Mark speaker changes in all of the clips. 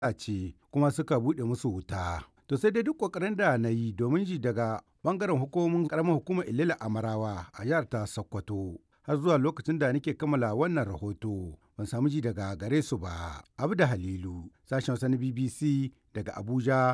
Speaker 1: ce kuma suka buɗe musu wuta. To sai dai duk ƙoƙarin da na yi domin ji daga ɓangaren hukumomin ƙaramar hukumar Ilila Amarawa a jihar ta Sokoto. Har zuwa lokacin da nake kammala wannan rahoto ban samu ji daga gare su ba. Abu da Halilu, sashen Hausa na BBC daga Abuja,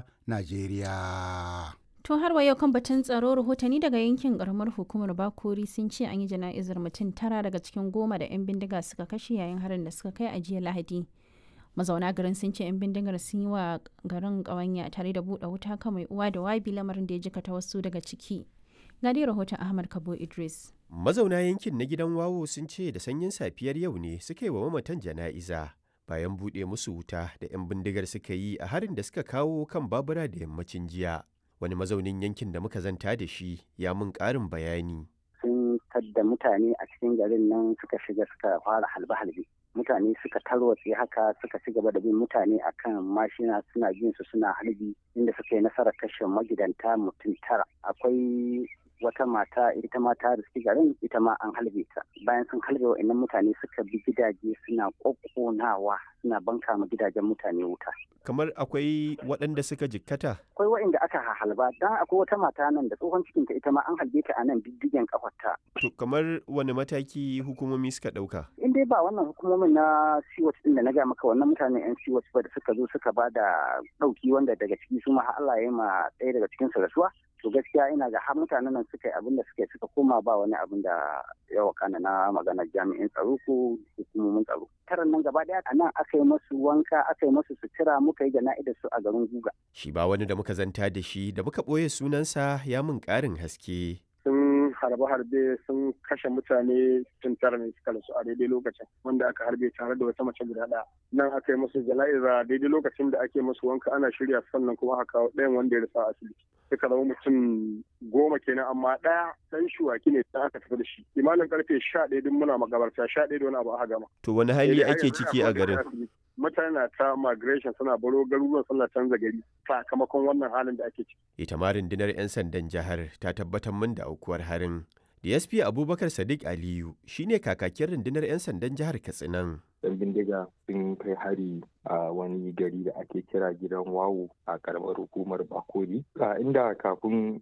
Speaker 1: Najeriya.
Speaker 2: To har wa yau kan batun tsaro rahotanni daga yankin karamar hukumar Bakori sun ce an yi jana'izar mutum tara daga cikin goma da 'yan bindiga suka kashe yayin harin da suka kai a jiya Lahadi. Mazauna garin sun ce 'yan bindigar sun yi wa garin ƙawanya tare da buɗe wuta kan mai uwa da wabi lamarin da ya jikata wasu daga ciki. Ga dai rahoton Ahmad Kabo Idris.
Speaker 3: Mazauna yankin na gidan wawo sun ce da sanyin safiyar yau ne suka yi wa mamatan jana'iza bayan buɗe musu wuta da 'yan bindigar suka yi a harin da suka kawo kan babura da yammacin jiya. wani mazaunin yankin da muka zanta da shi ya mun ƙarin bayani.
Speaker 4: Sun tadda mutane a cikin garin nan suka shiga suka fara halbe-halbe. Mutane suka tarwatse haka suka ci gaba da bin mutane akan mashina suna jin su suna halbi inda suka yi nasarar kashe magidanta mutum tara. Akwai wata mata ita ma ta riski garin ita ma an halbe ta bayan sun halbe wa'annan mutane suka bi gidaje suna kokkonawa suna banka ma gidajen mutane wuta
Speaker 3: kamar akwai waɗanda suka jikkata
Speaker 4: akwai wa'anda aka halba dan akwai wata mata nan da tsohon cikinta ita ma an halbe ta a nan diddigen kafarta
Speaker 3: to kamar wani mataki hukumomi suka ɗauka
Speaker 4: in dai ba wannan hukumomin na siwot din da na ga maka wannan mutanen yan siwot ba da suka zo suka ba da ɗauki wanda daga ciki su ma Allah ya yi ma ɗaya daga cikin su rasuwa to gaskiya ina ga har mutanen nan suka yi abin da suka yi suka koma ba wani abin da ya wakana na maganar jami'in tsaro ko hukumomin tsaro taron nan gaba daya a nan aka yi masu wanka aka yi masu sutura muka yi jana'idar su a garin guga
Speaker 3: shi ba wani da muka zanta da shi da muka ɓoye sunansa ya mun ƙarin haske
Speaker 5: sun harbe-harbe sun kashe mutane tun tara ne suka rasu a daidai lokacin wanda aka harbe tare da wata mace guda ɗaya nan aka yi musu jana'iza daidai lokacin da ake musu wanka ana shirya sannan kuma aka kawo ɗayan wanda ya rasa a asibiti suka zama mutum goma kenan amma ɗaya ɗan shuwaki ne da aka tafi da shi imanin karfe sha ɗaya duk muna magabarta sha ɗaya da wani abu aka gama.
Speaker 3: to wani hali ake ciki a garin.
Speaker 5: mutane na ta migration suna baro garuruwan suna canza gari sakamakon wannan halin da ake ciki.
Speaker 3: ita ma rundunar 'yan sandan jihar ta tabbatar min da aukuwar harin DSP Abubakar Sadiq Aliyu shine kakakin rundunar 'yan sandan jihar Katsinan.
Speaker 6: Yan bindiga sun kai hari a wani gari da ake kira gidan wawo a karamar hukumar Bakori. A inda kafin